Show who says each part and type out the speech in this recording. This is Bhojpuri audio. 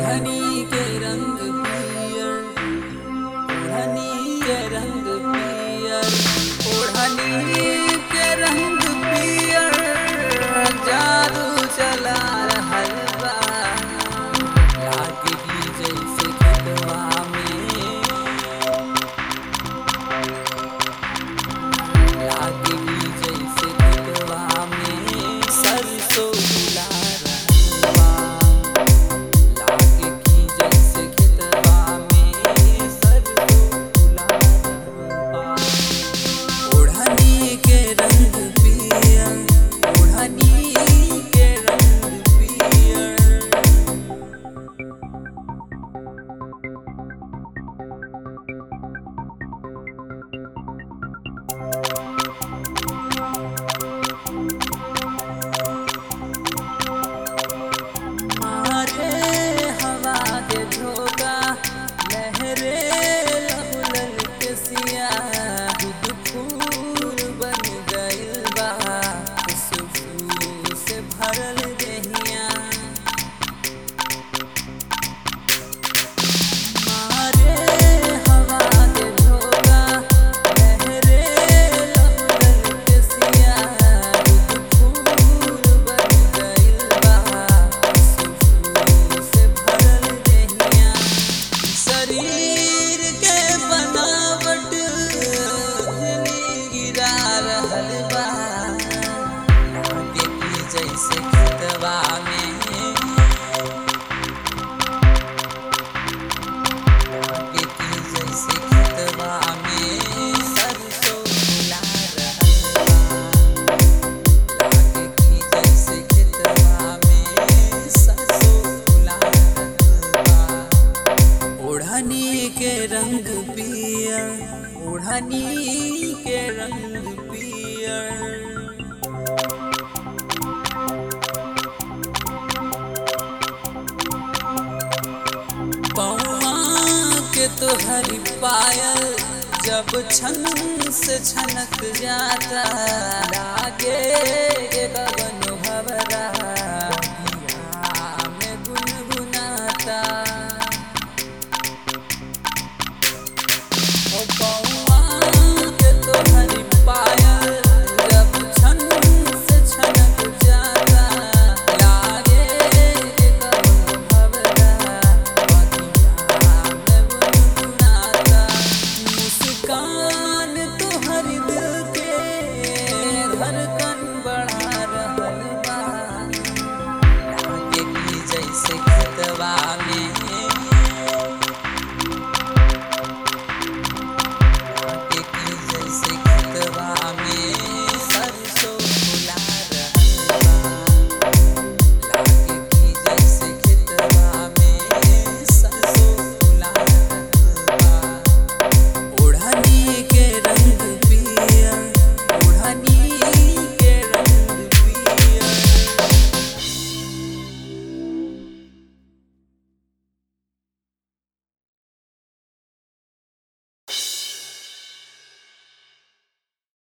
Speaker 1: ओढ़नी के रंग पियर ओढ़नी के रंग पियर ओढ़नी के रंग पियर जादू चला रहल बा लागे की जैसे खेतवा में लागे की जैसे खेतवा में सरसों फुला रहल बा लागे की जैसे खेतवा में सरसों फुला रहल बा ओढ़नी के रंग पियर ओढ़नी के रंग पियर मारे हवा के झोंका लहरे लहुलल के सिया दूध फूल बन गइल बा खुशबू से भरल देहिया मारे हवा के झोंका लहरे लहुलल के सिया दूध फूल बन गइल बा खुशबू से भरल देहिया शरीर के बनावट गिरा रहल बा लागे की जैसे खेतवा में लागे की जैसे खेतवा में सरसों फुला रहल बा लागे की जैसे खेतवा में सरसों फुला रहल बा ओढ़नी के रंग पियर ओढ़नी के रंग पियर पौआ के तोहरी पायल जब छन से छनक जाता लागे के गगन भवरा